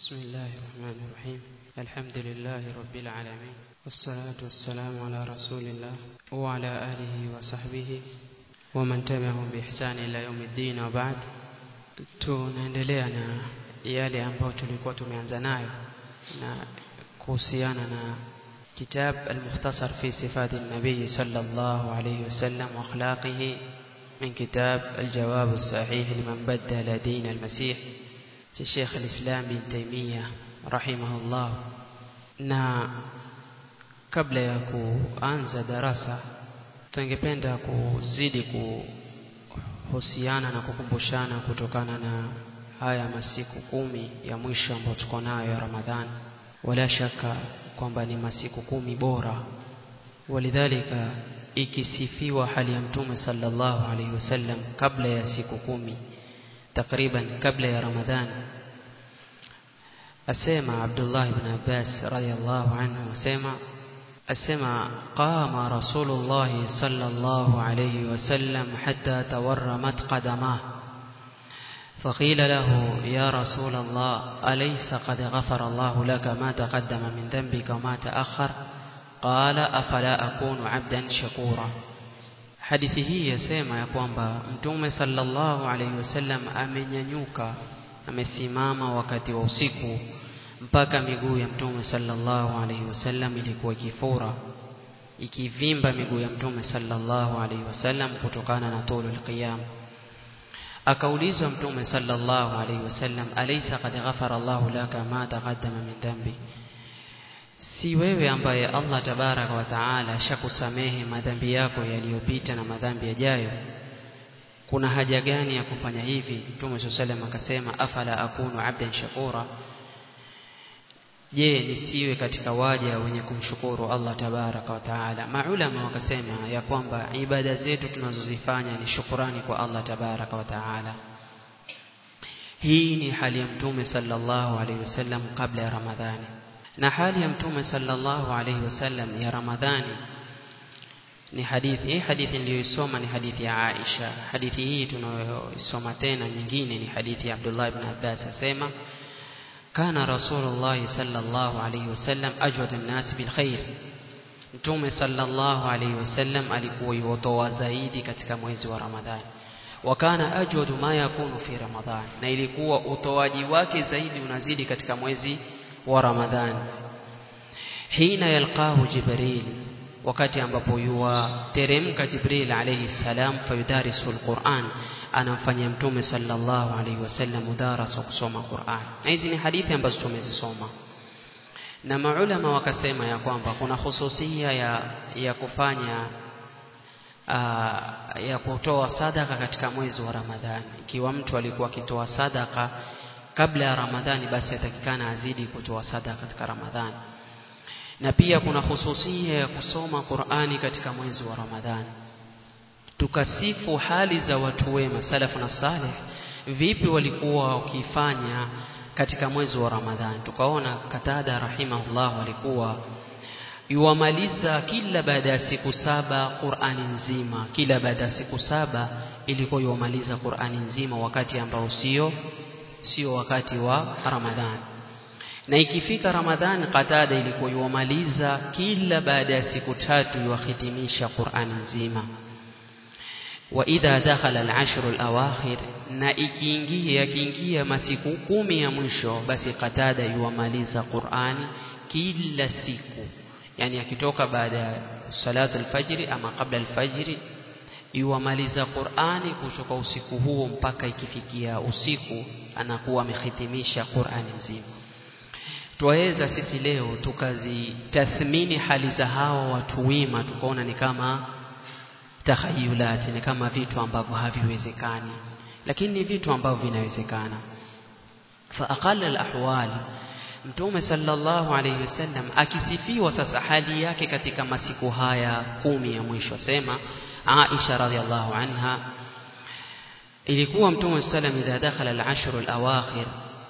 بسم الله الرحمن الرحيم الحمد لله رب العالمين والصلاة والسلام على رسول الله وعلى آله وصحبه ومن تبعهم بإحسان إلى يوم الدين وبعد tunaendelea na yale ambayo tulikuwa tumeanza nayo na kuhusiana na kitab al-mukhtasar fi sifati an-nabiy sallallahu alayhi wasallam wa akhlaqihi من كتاب الجواب الصحيح لمن بدل دين المسيح شيخ الإسلام بن تيمية رحمه الله na kabla ya kuanza darasa tungependa kuzidi kuhusiana na kukumbushana kutokana na haya masiku kumi ya mwisho ambayo tuko nayo ya Ramadhani wala shaka kwamba ni masiku kumi bora walidhalika ikisifiwa hali ya mtume sallallahu alaihi wasallam kabla ya siku kumi takriban kabla ya Ramadhani asema Abdullah ibn Abbas radiyallahu anhu asema asema qama Rasulullah sallallahu alayhi wasallam hatta tawarramat qadamah فقيل له يا رسول الله أليس قد غفر الله لك ما تقدم من ذنبك وما تأخر قال أفلا أكون عبدا شكورا hadithi hii yasema ya kwamba mtume sallallahu alaihi wasallam amenyanyuka amesimama wakati wa usiku mpaka miguu ya mtume sallallahu alaihi wasallam ilikuwa ikifura ikivimba miguu ya mtume sallallahu alaihi wasallam kutokana na tulul qiyam akaulizwa mtume sallallahu alaihi wasallam alaysa qad ghafara Allahu laka ma taqaddama min dhanbi si wewe ambaye Allah tabaraka wa taala ashakusamehe madhambi yako yaliyopita na madhambi yajayo kuna haja gani ya kufanya hivi Mtume SAW akasema afala akunu abdan shakura je nisiwe katika waja wenye kumshukuru Allah tabaraka wa taala maulama wakasema ya kwamba ibada zetu tunazozifanya ni shukurani kwa Allah tabaraka wa taala hii ni hali ya mtume sallallahu alaihi wasallam kabla ya ramadhani na hali ya mtume sallallahu alaihi wasallam ya ramadhani ni hadithi hii hadithi niliyoisoma ni hadithi ya Aisha hadithi hii tunayoisoma tena nyingine ni hadithi ya Abdullah ibn Abbas asema kana rasulullah sallallahu alaihi wasallam ajwadu an-nas bil khair mtume sallallahu alaihi wasallam alikuwa yutoa zaidi katika mwezi wa ramadhani wakana ajwadu ma yakunu fi ramadhan na ilikuwa utoaji wake zaidi unazidi katika mwezi wa ramadhani hina yalqahu jibril wakati ambapo yuwateremka Jibril alayhi salam fayudarisu alquran anamfanyia mtume sallallahu alayhi wasallam mudarasa kusoma Qur'an na hizi ni hadithi ambazo tumezisoma na maulama wakasema ya kwamba kuna hususia ya, ya kufanya aa, ya kutoa sadaka katika mwezi wa Ramadhani ikiwa mtu alikuwa akitoa sadaka kabla ya Ramadhani basi atakikana azidi kutoa sadaka katika Ramadhani na pia kuna hususia ya kusoma Qur'ani katika mwezi wa Ramadhani tukasifu hali za watu wema salafu na salih vipi walikuwa wakifanya katika mwezi wa Ramadhani tukaona Katada rahimahullah walikuwa yuwamaliza kila baada ya siku saba Qur'ani nzima kila baada ya siku saba ilikuwa yuwamaliza Qur'ani nzima wakati ambao sio sio wakati wa Ramadhani na ikifika Ramadhani Qatada ilikuwa yuwamaliza kila baada ya siku tatu yuwahitimisha Qur'ani nzima wa idha dakhala al-ashr al-awakhir na ikiingia yakiingia masiku kumi ya mwisho basi Qatada yuwamaliza Qur'ani kila siku yani akitoka baada ya salatu al-fajr ama kabla al-fajr yuwamaliza Qur'ani kutoka usiku huo mpaka ikifikia usiku anakuwa amehitimisha Qur'ani nzima twaweza sisi leo tukazitathmini hali za hawa watu wema tukaona ni kama takhayulati ni kama vitu ambavyo haviwezekani lakini ni vitu ambavyo vinawezekana fa aqalla alahwal mtume sallallahu alayhi wasallam akisifiwa sasa hali yake katika masiku haya kumi ya mwisho sema Aisha radhiallahu anha ilikuwa mtume sallam idha dakhala al-ashr al-awakhir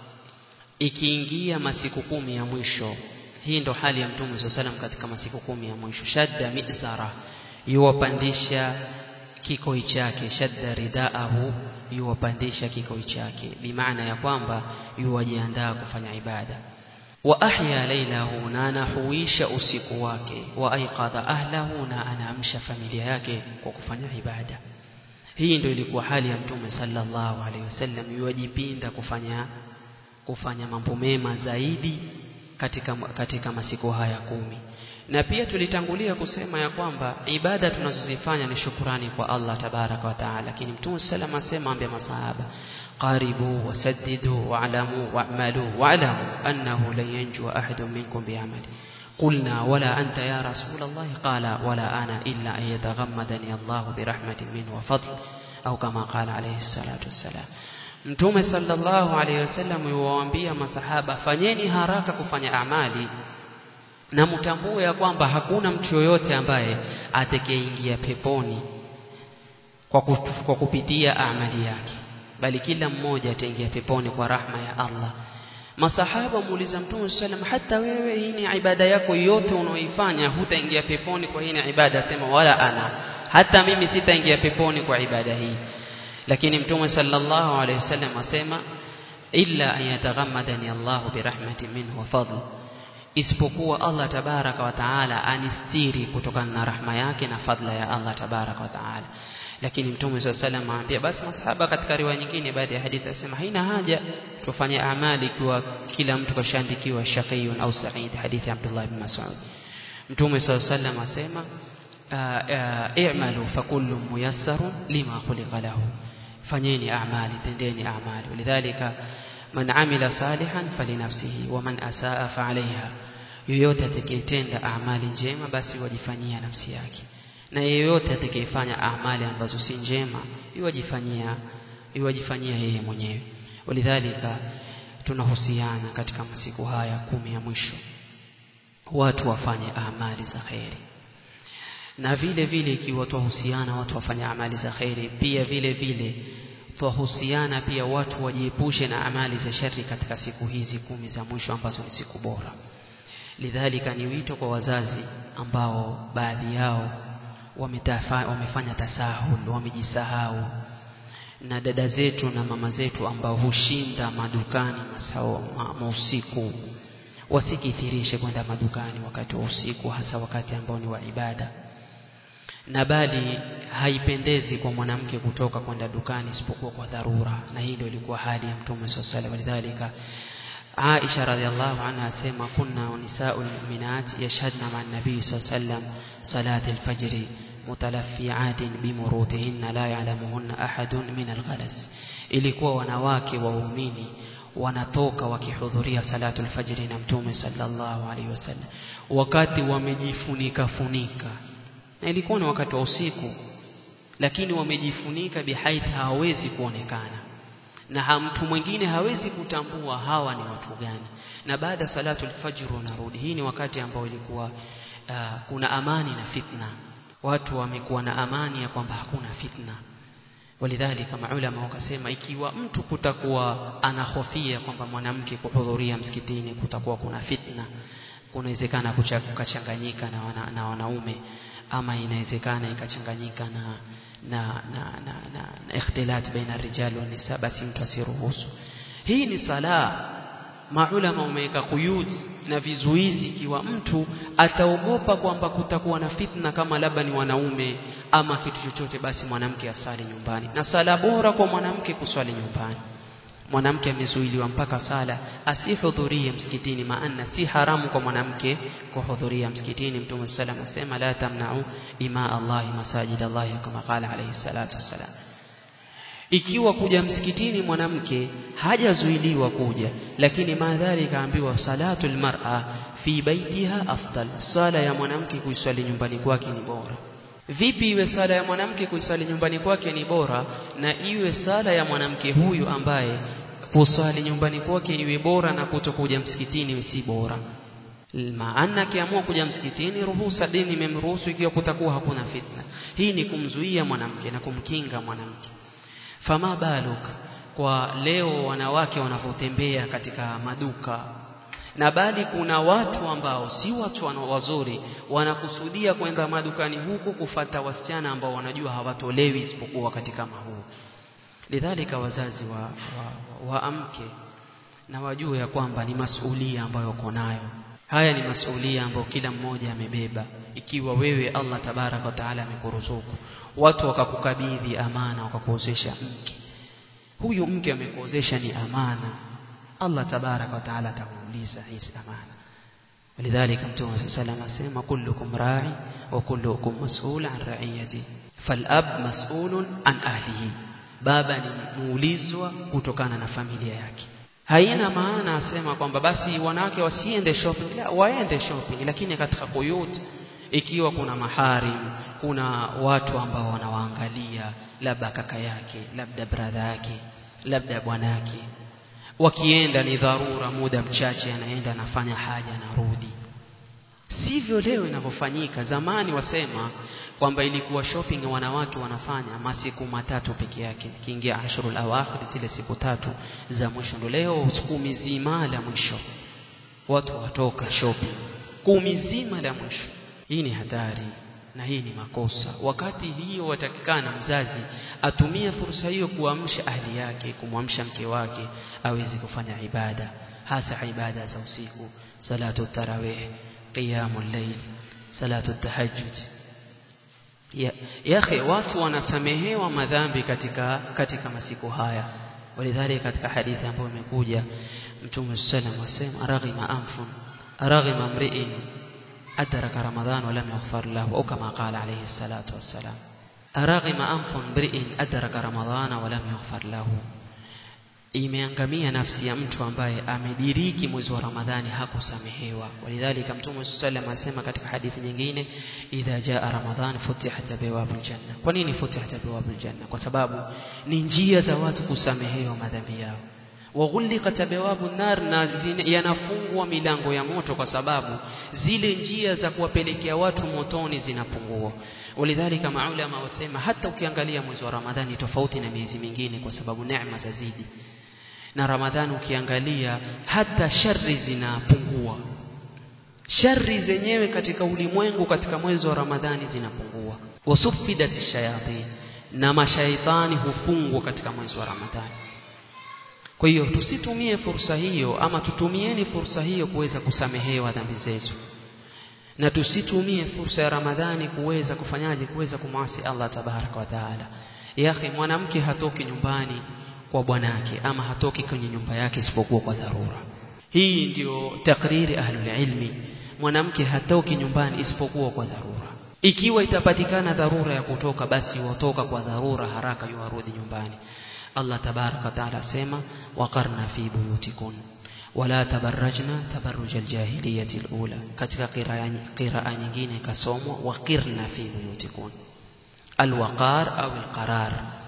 ikiingia masiku kumi ya mwisho hii ndo hali ya mtume SAW salam katika masiku kumi ya mwisho shadda mizara yuwapandisha kikoi chake shadda ridaahu yuwapandisha kikoi chake bimaana ya kwamba yuwajiandaa kufanya ibada wa ahya lailahu na anahuisha usiku wake wa aiqadha ahlahu na anaamsha familia yake kwa kufanya ibada hii ndio ilikuwa hali ya mtume sallallahu alaihi wasallam yuwajipinda kufanya kufanya mambo mema zaidi katika katika masiku haya kumi na pia tulitangulia kusema ya kwamba ibada tunazozifanya ni shukurani kwa Allah tabaraka wa taala lakini mtume sallam asema ambia masahaba qaribu wasaddidu wa'lamu wa'malu wa'lamu annahu lan yanjua ahadun minkum bi'amali قلنا ولا أنت يا رسول الله قال ولا أنا إلا أن يتغمدني الله برحمة منه وفضل أو كما قال عليه الصلاة والسلام Mtume sallallahu alaihi wasallam yuwaambia masahaba fanyeni haraka kufanya amali na mtambue ya kwamba hakuna mtu yoyote ambaye atakayeingia peponi kwa, kwa kupitia amali yake bali kila mmoja ataingia peponi kwa rahma ya Allah masahaba muuliza mtume sallam hata wewe hii ni ibada yako yote unaoifanya hutaingia peponi kwa hii ni ibada sema wala ana hata mimi sitaingia peponi kwa ibada hii lakini mtume sallallahu alayhi wasallam asema illa an yataghammadani Allahu birahmatin minhu wa fadl isipokuwa Allah tabaraka wa taala anistiri kutokana na rahma yake na fadla ya Allah tabaraka wa taala lakini mtume swalla salam aambia basi masahaba katika riwaya nyingine baadhi ya hadithi asema haina haja tufanye amali ikiwa kila mtu kashaandikiwa shaqiyun au sa'id hadithi ya Abdullah ibn Mas'ud mtume swalla salam asema i'malu fakullu muyassarun lima khuliqa lahu fanyeni amali tendeni amali walidhalika man amila salihan falinafsihi wa man asaa fa alaiha yoyote atakayetenda amali njema basi wajifanyia nafsi yake na yeyote atakayefanya amali ambazo si njema iwajifanyia iwajifanyia yeye mwenyewe walidhalika tunahusiana katika masiku haya kumi ya mwisho watu wafanye amali za kheri na vile vile ikiwa twahusiana watu wafanye amali za kheri pia vile vile twahusiana pia watu wajiepushe na amali za shari katika siku hizi kumi za mwisho ambazo ni siku bora lidhalika ni wito kwa wazazi ambao baadhi yao wametafa, wamefanya tasahul wamejisahau na dada zetu na mama zetu ambao hushinda madukani masao ma, usiku wasikithirishe kwenda madukani wakati wa usiku hasa wakati ambao ni wa ibada na bali haipendezi kwa mwanamke kutoka kwenda dukani isipokuwa kwa dharura na hii ndio ilikuwa hali ya mtume sallallahu alaihi wasallam Aisha radhiallahu anha asema kunna nisaul mu'minat yashhadna ma'a an-nabi sallallahu alaihi wasallam salat al-fajr mutalaffi'atin bimurutihinna la ya'lamuhunna ahadun min al-ghalas ilikuwa wanawake waumini wanatoka wakihudhuria salatul fajri na mtume sallallahu alaihi wasallam wakati wamejifunika funika na ilikuwa ni wakati wa usiku lakini wamejifunika bihaith hawezi kuonekana na mtu mwingine hawezi kutambua hawa ni watu gani na baada salatul fajr wanarudi hii ni wakati ambao ilikuwa uh, kuna amani na fitna watu wamekuwa na amani ya kwamba hakuna fitna walidhalika maulama wakasema ikiwa mtu kutakuwa anahofia kwamba mwanamke kuhudhuria msikitini kutakuwa kuna fitna kunawezekana kukachanganyika na, wana, na wanaume ama inawezekana ikachanganyika na na na na, na, na ikhtilat baina rijal wa nisa basi mtu asiruhusu hii ni sala maulama umeweka kuyud na vizuizi ikiwa mtu ataogopa kwamba kutakuwa na fitna kama labda ni wanaume ama kitu chochote basi mwanamke asali nyumbani na sala bora kwa mwanamke kuswali nyumbani mwanamke amezuiliwa mpaka sala asihudhurie msikitini maana si haramu kwa mwanamke kuhudhuria msikitini mtume sallam asema la tamna'u ima Allah masajid Allah kama qala alayhi salatu wassalam ikiwa kuja msikitini mwanamke hajazuiliwa kuja lakini madhali kaambiwa salatul mar'a fi baitiha afdal sala ya mwanamke kuiswali nyumbani kwake ni bora vipi iwe sala ya mwanamke kuisali nyumbani kwake ni bora na iwe sala ya mwanamke huyu ambaye kusali nyumbani kwake iwe bora na kutokuja msikitini si bora maana akiamua kuja msikitini ruhusa dini imemruhusu ikiwa kutakuwa hakuna fitna hii ni kumzuia mwanamke na kumkinga mwanamke fama baluk kwa leo wanawake wanavyotembea katika maduka na bali kuna watu ambao si watu wana wazuri wanakusudia kwenda madukani huko kufata wasichana ambao wanajua hawatolewi isipokuwa wakati kama huu lidhalika wazazi wa, wa, wa amke na wajue ya kwamba ni masulia ambayo uko nayo haya ni masulia ambayo kila mmoja amebeba ikiwa wewe Allah tabaraka wa taala amekuruzuku watu wakakukabidhi amana wakakuozesha mke huyu mke amekuozesha ni amana Allah tabaraka wa taala atakuuliza hizi amana ولذلك متوم صلى الله عليه وسلم asema kullukum ra'i wa kullukum mas'ul an ra'iyati falab mas'ulun an ahlihi baba ni muulizwa kutokana na familia yake haina maana asema kwamba basi wanawake wasiende shopping la waende shopping lakini katika kuyut ikiwa kuna maharim kuna watu ambao wanawaangalia labda kaka yake labda brother yake labda bwana yake wakienda ni dharura muda mchache anaenda anafanya haja anarudi sivyo leo inavyofanyika zamani wasema kwamba ilikuwa shopping wanawake wanafanya masiku matatu peke yake kiingia ashurul awakhir zile siku tatu za mwisho ndo leo kumi zima la mwisho watu watoka shopping kumi zima la mwisho hii ni hatari na hii ni makosa wakati hiyo watakikana mzazi atumie fursa hiyo kuamsha ahli yake kumwamsha mke wake aweze kufanya ibada hasa ibada za usiku salatu tarawih qiyamul layl salatu tahajjud ya yakhi watu wanasamehewa madhambi katika katika masiku haya walidhali katika hadithi ambayo imekuja mtume sallam asema raghima anfun raghima mri'in adraka ramadhan wa lam yaghfar lahu au kama qala alayhi salatu wassalam raghima anfun mri'in adraka ramadhan wa lam yaghfar lahu imeangamia nafsi ya mtu ambaye amediriki mwezi wa Ramadhani hakusamehewa walidhalika mtume sallam asema katika hadithi nyingine idha jaa ramadhan futihat abwabul janna kwa nini futihat abwabul janna kwa sababu ni njia za watu kusamehewa madhambi yao waghulliqat abwabun nar na yanafungwa milango ya moto kwa sababu zile njia za kuwapelekea watu motoni zinapungua walidhalika maulama wasema hata ukiangalia mwezi wa Ramadhani tofauti na miezi mingine kwa sababu neema zazidi na Ramadhani ukiangalia hata shari zinapungua shari zenyewe katika ulimwengu katika mwezi wa Ramadhani zinapungua wasufidat shayatin na mashaitani hufungwa katika mwezi wa Ramadhani kwa hiyo tusitumie fursa hiyo ama tutumieni fursa hiyo kuweza kusamehewa dhambi zetu na tusitumie fursa ya Ramadhani kuweza kufanyaje kuweza kumwasi Allah tabaraka wa taala yakhi mwanamke hatoki nyumbani kwa bwanake ama hatoki kwenye nyumba yake isipokuwa kwa dharura hii ndio takriri ahlul ilmi mwanamke hatoki nyumbani isipokuwa kwa dharura ikiwa itapatikana dharura ya kutoka basi watoka kwa dharura haraka yuarudi nyumbani Allah tabaraka taala asema waqarna fi buyutikun wala tabarrajna tabarruj aljahiliyati alula katika qiraa nyingine kasomwa waqirna fi buyutikun alwaqar au alqarar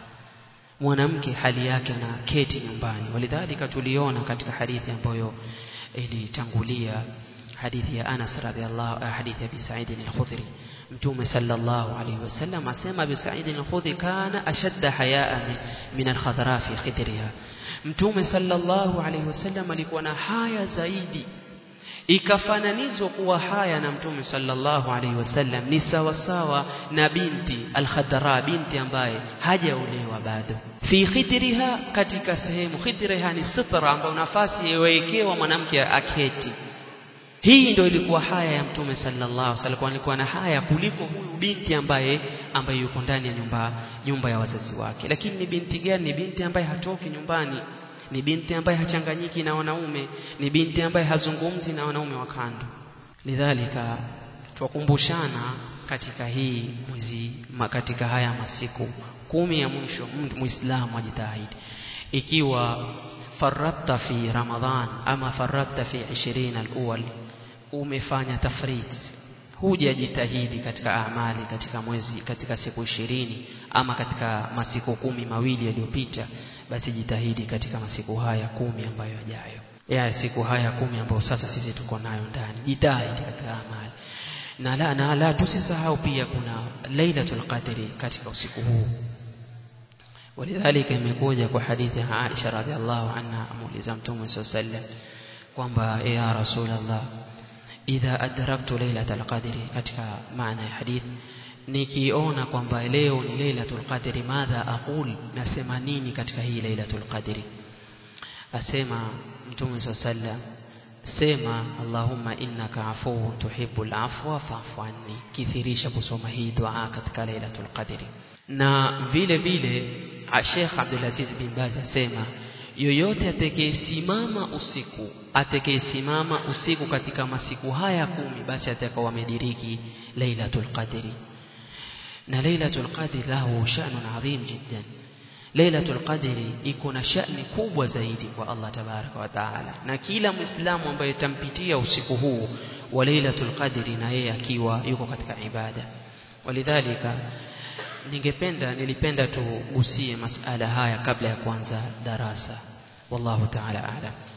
mwanamke hali yake na keti nyumbani walidhalika tuliona katika hadithi ambayo ilitangulia hadithi ya Anas radhiallahu hadithi ya Abi Sa'id al-Khudri mtume sallallahu alayhi wasallam asema Abi Sa'id al-Khudri kana ashadda hayaa min, min al-khadra fi khidriha mtume sallallahu alayhi wasallam alikuwa na haya zaidi ikafananizwa kuwa haya na mtume sallallahu alaihi wasallam ni sawa sawa na binti al-khadra binti ambaye hajaolewa bado fi khidriha katika sehemu khidriha ni sitra ambayo nafasi iwekewa mwanamke aketi hii ndio ilikuwa haya ya mtume sallallahu alaihi wasallam alikuwa na haya kuliko huyu binti ambaye ambaye yuko ndani ya nyumba nyumba ya wazazi wake lakini ni binti gani ni binti ambaye hatoki nyumbani ni binti ambaye hachanganyiki na wanaume ni binti ambaye hazungumzi na wanaume wa kando lidhalika twakumbushana katika hii mwezi katika haya masiku kumi ya mwisho muislamu ajitahidi ikiwa faratta fi ramadhan ama faratta fi 20 al-awwal umefanya tafrit hujajitahidi katika amali katika mwezi katika siku ishirini ama katika masiku kumi mawili yaliyopita basi jitahidi katika masiku haya kumi ambayo yajayo ya siku haya kumi ambayo sasa sisi tuko nayo ndani jitahidi katika amali na la, na la tusisahau pia kuna lailatul qadri katika usiku huu ولذلك imekuja kwa hadithi ya Aisha radhiallahu anha amuuliza mtume sallallahu alaihi wasallam kwamba ya rasulullah idha adraktu lailatul qadri katika maana ya hadith nikiona kwamba leo ni lailatul qadri madha aqul nasema nini katika hii lailatul qadri asema mtume sallam sema allahumma innaka afuwun tuhibbul afwa fa'fu anni kithirisha kusoma hii dua katika lailatul qadri na vile vile Sheikh Abdul Aziz bin Baz asema yoyote atakayesimama usiku atakayesimama usiku katika masiku haya kumi basi atakuwa amediriki lailatul qadri na lailatul qadri lahu sha'nun adhim jiddan lailatul qadri iko na sha'ni kubwa zaidi kwa Allah tabaraka wa taala na kila muislamu ambaye tampitia usiku huu wa lailatul qadri na yeye akiwa yuko katika ibada walidhalika ningependa nilipenda tugusie masala haya kabla ya kuanza darasa wallahu ta'ala a'lam